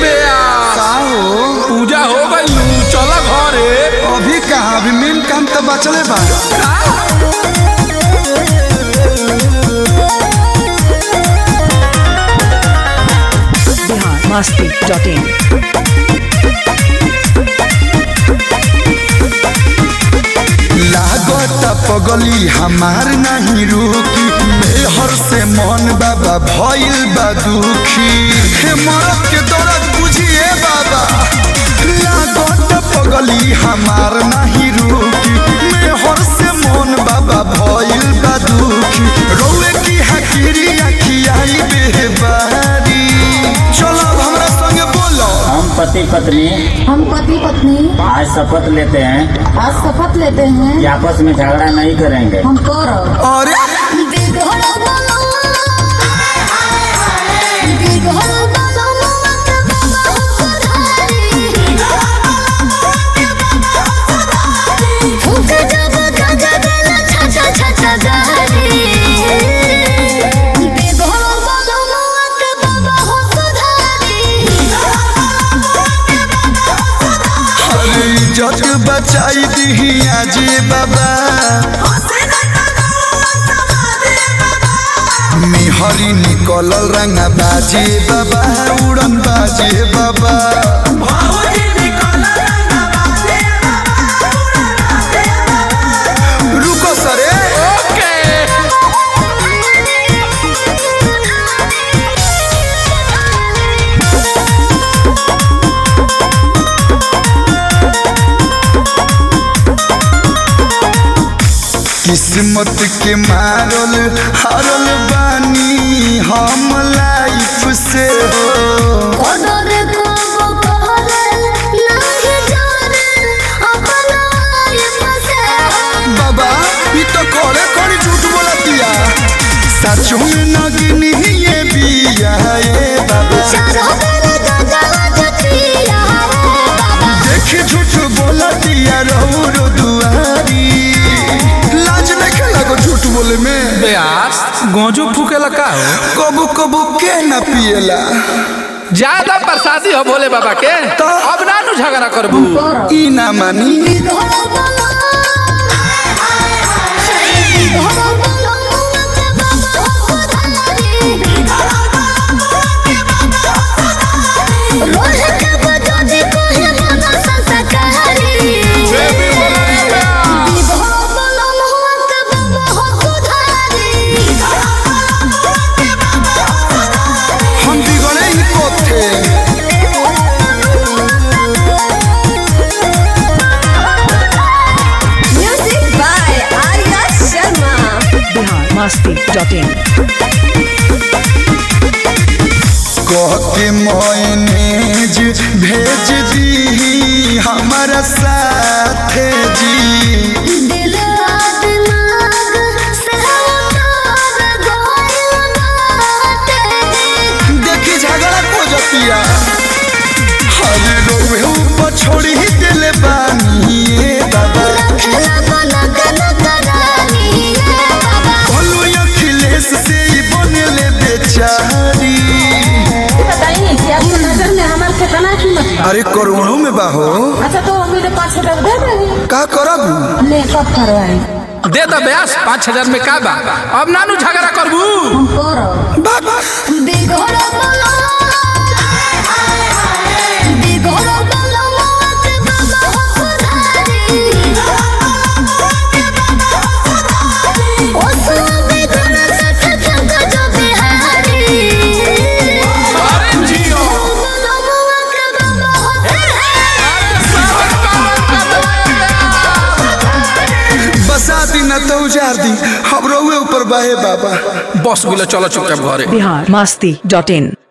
बेया का हो पूजा हो गई चल घरे अभी कहा अभी मेन काम तो बचले बा बिहार मस्ती डॉट इन लागत पगली हमार नहीं रुकी मेहर से मन बाबा भइल बा दुखी हे मरद के दर्द बुझिए बाबा लागत पगली हमार नहीं रुकी मेहर से मन बाबा भइल बा दुखी रोए की हकीरी अखियाई बेबारी चलो अब हमरा संगे बोलो हम पति पत्नी हम पति पत्नी आज शपथ लेते हैं आज शपथ लेते हैं कि आपस में झगड़ा नहीं करेंगे हम कर अरे अरे इज्जत बचाई दी आजे बाबा मिहरी निकलल रंगा बाजे बाबा उड़न बाजे बाबा रुको सरे ओके किस्मत के मारल हारल बानी हम लाइफ से हो बाबा ई तो कोड़े कोड़ी झूठ बोला दिया सचो में नगनी ये बिया ए बाबा देख झूठ बोला दिया रहू रो दुआरी लाज नहीं लगो झूठ बोले में बेयास गोजू फूकेला का हो कबू कबू के न पिएला ज्यादा प्रसादी हो भोले बाबा के तो? अब ना नु झगड़ा करबू ई ना मानी हम बिगड़े ही कोथे बिहार मस्ती डॉट इन कह के मैनेज भेज दी हमारा साथ जी देखी झगड़ा को जतिया हरे रोवे ऊपर छोड़ी ही दिल बानी ए बाबा बोलो अखिलेश से ही बनले बेचारी बताइए कि आपकी नजर में हमारे कितना कीमत बा अरे करोड़ों में बाहो अच्छा तो मेरे पाँच हजार दे देंगे का करब ले कब करवाई दे दो बेयास पाँच हजार में का बा अब ना नु झगड़ा करबू हम कर बाबा अरे जियो बसा दी न तो उजार दी हम रोवे ऊपर बाहे बाबा बस गुलो चलो चुपचाप घरे बिहार मस्ती डॉट इन